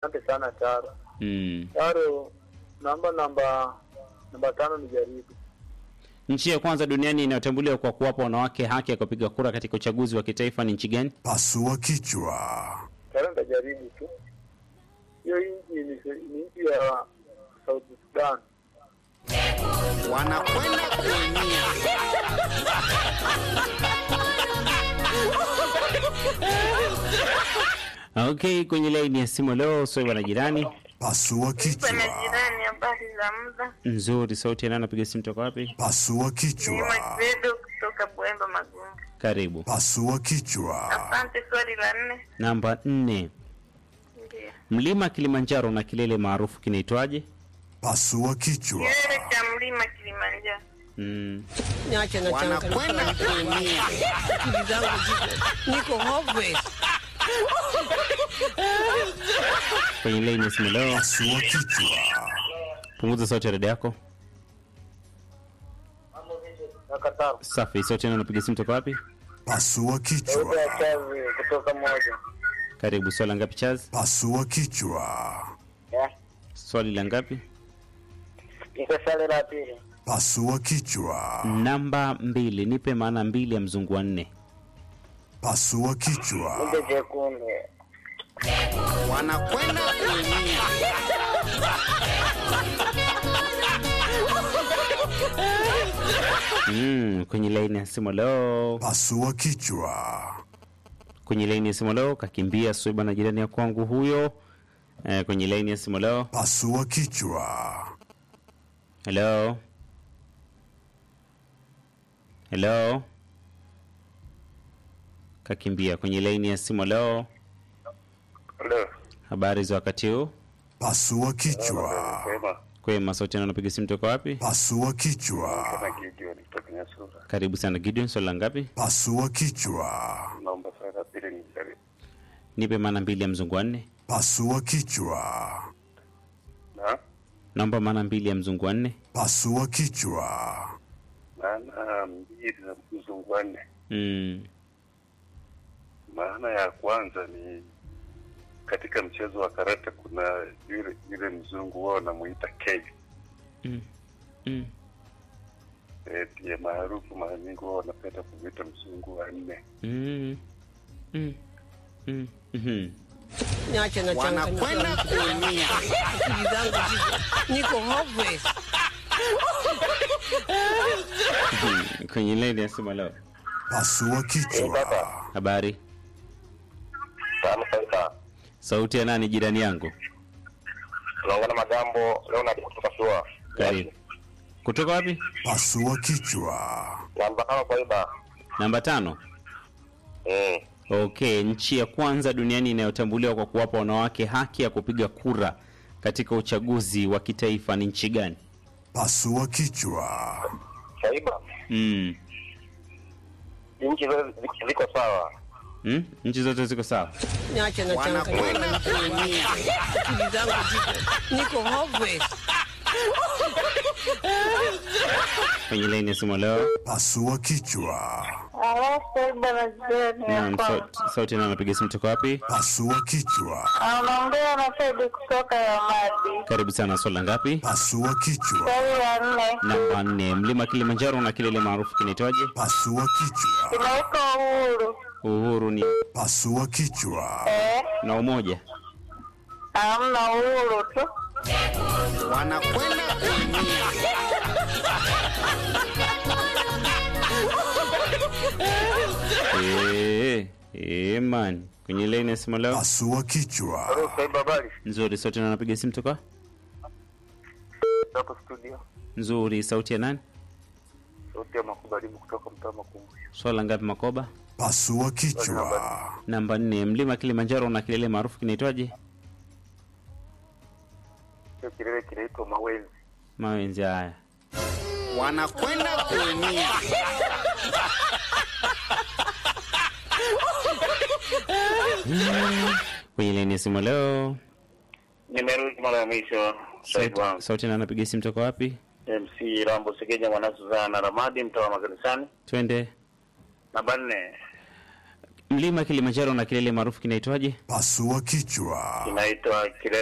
Asante sana Taro. Mm. Taro, naomba namba namba tano nijaribu. Nchi ya kwanza duniani inayotambuliwa kwa kuwapa wanawake haki ya kupiga kura katika uchaguzi wa kitaifa ni nchi gani? Pasua kichwa. Taro nitajaribu tu. Hiyo nchi ni ni nchi ya South Sudan. wanakwenda kuumia. Okay, kwenye laini ya simu leo Swaiba na jirani. Pasua kichwa. Pana jirani, habari za muda. Nzuri, sauti ya nani anapiga simu toka wapi? Pasua Ni kichwa. Makiredo kutoka Bwemba Magunga. Karibu. Pasua kichwa. Asante. Swali la nne Namba nne. ndio Mlima Kilimanjaro na kilele maarufu kinaitwaje? Pasua kichwa. kilele cha mlima Kilimanjaro. Mm. Niache na Wanakwenda changamoto kuumia. akili zangu ziko niko hopeless. Kwenye laini ya simu leo, Pasua kichwa. punguza sauti ya redio yako. Kaka Taro. Safi, sauti ya nani anapiga simu toka wapi? Pasua Sauti ya kichwa. chazi kutoka moja. Karibu. Swali la ngapi Chaz? Pasua kichwa. Yeah. Swali la ngapi? Iko swali la pili. Pasua kichwa. Namba mbili. Nipe maana mbili ya mzungu wa nne. Pasua kichwa. Kumbe jekundu. Wanakwenda kuumia. Mm. Kwenye laini ya simu leo, Pasua kichwa. kwenye laini ya simu leo kakimbia Swaiba na jirani ya kwangu huyo. Eh, kwenye laini ya simu leo. Pasua kichwa. Hello. Hello. Kakimbia kwenye laini ya simu leo. Ndio. Habari za wakati huu? Pasua kichwa. Sema. Kwema, sauti na napiga simu toka wapi? Pasua kichwa. Gideon kutoka Nyasura. Karibu sana Gideon, swali la ngapi? Pasua kichwa. Naomba swali la pili nijaribu. Nipe maana mbili ya mzungu wa nne. Pasua kichwa. Na Naomba maana mbili ya mzungu wa nne. Pasua kichwa. maana mbili za mzungu wanne. Mm. Maana ya kwanza ni katika mchezo wa karate kuna yule yule mzungu wao wanamuita K. Mm. Mm. Eh, ndiye maarufu mara nyingi wao wanapenda kumwita mzungu wa nne. Mm. Mm. Mm. Mhm. Niache na Wanakwenda changamoto kuumia. akili zangu ziko niko hopeless. Mhm. Kwenye laini ya simu leo. Pasua kichwa. Habari. Salamu sasa. Sauti ya nani jirani yangu? Tunaongana magambo leo na kutoka Sua. Karibu. Kutoka wapi? Pasua kichwa. Namba kama kawaida. Namba tano. Mm. Okay, nchi ya kwanza duniani inayotambuliwa kwa kuwapa wanawake haki ya kupiga kura katika uchaguzi wa kitaifa ni nchi gani? Pasua kichwa. Shaiba. Mm. Nchi zote ziko sawa. Mm? Nchi zote ziko sawa. Niache na changamoto Wanakwenda kuumia. akili zangu ziko niko hopeless. Kwenye laini ya simu leo. Pasua kichwa. Alafu bwana jirani Naam, hapa. sauti, sauti na napiga simu toka wapi? Pasua kichwa. Anaongea na Saidi kutoka Yamadi. Karibu sana, swali la ngapi? Pasua kichwa. Swali la nne Namba nne. Mlima Kilimanjaro na kilele maarufu kinaitwaje? Pasua kichwa. kinaitwa Uhuru. Uhuru ni Pasua kichwa. Eh, na umoja. hamna uhuru tu. Wanakwenda kuumia. Eh, eh man. Kwenye laini ya simu leo. Pasua kichwa. Shaiba habari. Nzuri, sauti na napiga simu toka? Hapo studio. Nzuri, sauti ya nani? Sauti ya makubalimu kutoka mtaa Makumbusho. Swali la ngapi Makoba? Pasua kichwa. Namba nne. Mlima Kilimanjaro na kilele maarufu kinaitwaje? Hiyo kilele kinaitwa Mawenzi. Mawenzi haya. Wanakwenda kuumia. Kwenye laini ya simu leo. Nimerudi mara ya mwisho. Shaibu Sauti, wangu. sauti na napiga simu toka wapi? MC Rambo Segeja mwana Suzana Ramadi mtaa wa makanisani. Twende. Namba nne. Mlima Kilimanjaro na kilele maarufu kinaitwaje? Pasua kichwa. Inaitwa kilele